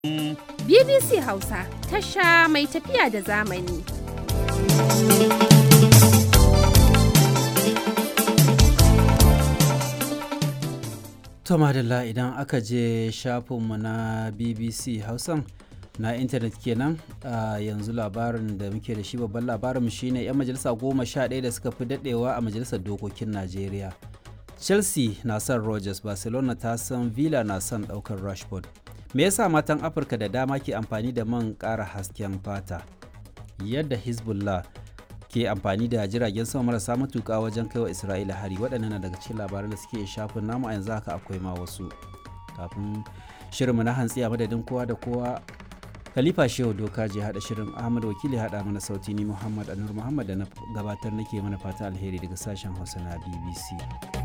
BBC Hausa tasha mai tafiya da zamani. To madalla idan aka je shafinmu na BBC Hausan na intanet kenan a yanzu labarin da muke da shi babban labarin shine 'yan majalisa goma sha ɗaya da suka fi daɗewa a majalisar dokokin Najeriya. Chelsea na son Rogers, Barcelona ta san Villa na son ɗaukar Rashford. Me yasa matan Afirka da dama ke amfani da man ƙara hasken fata? Yadda Hezbollah ke amfani da jiragen sama marasa matuƙa wajen kaiwa Isra'ila hari waɗannan na daga cikin labaran da suke shafin namu a yanzu haka akwai ma wasu. Kafin shirinmu na hantsi a madadin kowa da kowa Khalifa Shehu Doka je haɗa shirin Ahmad Wakili haɗa mana sauti ni Muhammad Anur Muhammad da na gabatar nake mana fata alheri daga sashen Hausa na BBC.